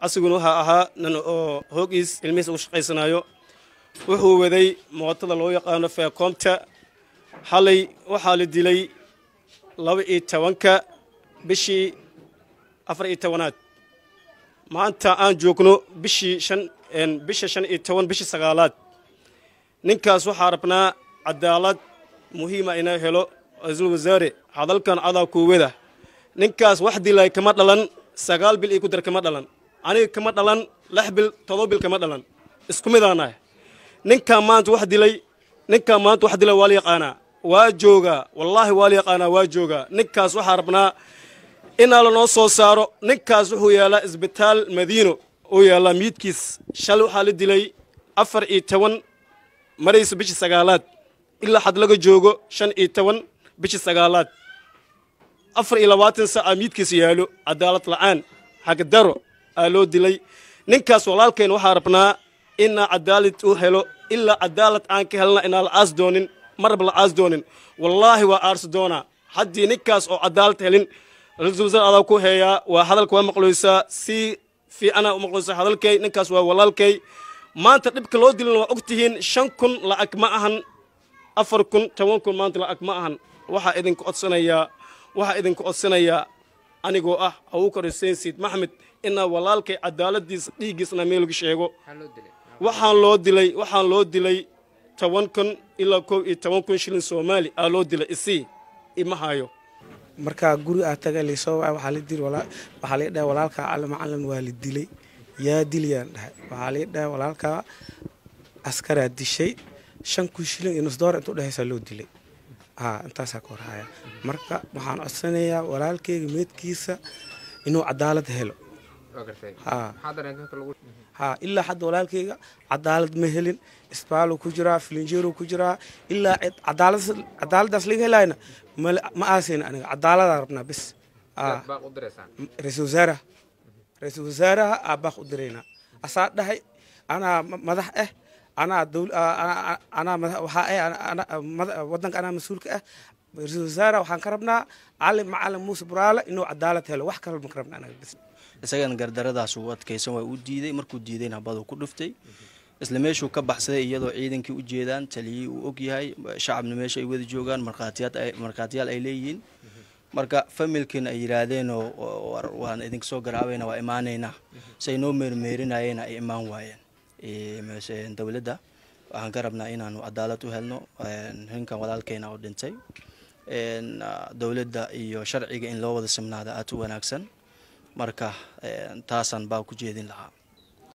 asiguna waxaa ahaa nin oo hoogiis ilmihiis ugu shaqaysanayo wuxuu waday mootada loo yaqaano feekoomta xalay waxaa la dilay laba iyo tobanka bishii afar iyo tobanaad maanta aan joogno bishii shan bisha shan iyo toban bishii sagaalaad ninkaas waxaa rabnaa cadaalad muhiima inaa helo ra-iisul wasaare hadalkan cadaa kuwada ninkaas wax dilay kama dhalan sagaal bil iyo ku dar kama dhalan aniga kama dhalan lix bil todoba bil kama dhalan isku midaanahay ninkaa maanta wax dilay ninkaa maanta wax dilay waa la yaqaanaa waa joogaa wallaahi waa la yaqaanaa waa joogaa ninkaas waxaa rabnaa inaa lanoo soo saaro ninkaas wuxuu yaalaa isbitaal madiino uu yaalaa miidkiis shalay waxaa la dilay afar iyo toban maraysa bishii sagaalaad ilaa xad laga joogo shan iyo toban bishii sagaalaad afar iyo labaatan saaca miidkiis yaalo cadaalad la'aan xagdaro aa loo dilay ninkaas walaalkeen waxaa rabnaa inaa cadaalad u helo ilaa cadaalad aan ka helna inaa la aas doonin maraba la aas doonin wallaahi waa aarsi doonaa haddii ninkaas oo cadaalad helin ra-iisul wasaar adaa ku heeyaa waa hadalka waa maqloysaa si fiicanaa u maqloysaa hadalkay ninkaas waa walaalkay maanta dhibka loo dilin waa og tihiin shan kun lacag ma ahan afar kun toban kun maanta lacag ma ahan waxaa idinku codsanayaa waxaa idinku codsanayaa anigoo ah abuukar xuseen siid maxmed inaa walaalkay cadaaladiisa dhiiggiisna meel lagu sheego waxaan loo dilay waxaan loo dilay toban kun ilaa kow iyo toban kun shilin soomaali aa loo dilay isii ima hayo markaa guri aa taga laysoo waa waxaa la dili waxaa la dhahay walaalkaa cali macalin waa la dilay yaa dilayaan dhahay waxaa la dhahay walaalkaa askaraa dishay shan kun shilin iyo nus doora intuu dhehaysaa loo dilay haa intaasaa ka horhaya marka waxaan codsanayaa walaalkeyga meedkiisa inuu cadaalad helo haa ilaa hadda walaalkeyga cadaalad ma helin isbaalo ku jiraa filinjeero ku jiraa ilaa cadaaladaas laga helayna ma aasayna aniga cadaaladaa rabnaa bis ra-isul wasaaraha ra-iisul wasaaraha aa baaq u diraynaa asaa dhahay anaa madax ah anaa anaa waxaa ah wadanka anaa mas-uulka ah ra-iisul wasaaraha waxaan ka rabnaa cali macalin muuse buraale inuu cadaalad helo wax kale ma ka rabna anaga bis isagana gardaradaas uu adkaysan waa u diiday markuu diidayna habaduu ku dhuftay isla meeshuu ka baxsaday iyadoo ciidankii u jeedaan taliyii uu og yahay shacabna meesha ay wada joogaan markhaatiyaal ay leeyihiin marka familkiina ay yidhaahdeenoo waan idinka soo garaabayna waa imaanaynaa say noo meermeerinayeenna ay imaan waayeen dowladda waxaan ka rabnaa inaanu cadaalad u helno ninkan walaalkeena oo dhintay dowladda iyo sharciga in loo wada simnaada aad u wanaagsan marka taasaan baa ku jeedin lahaa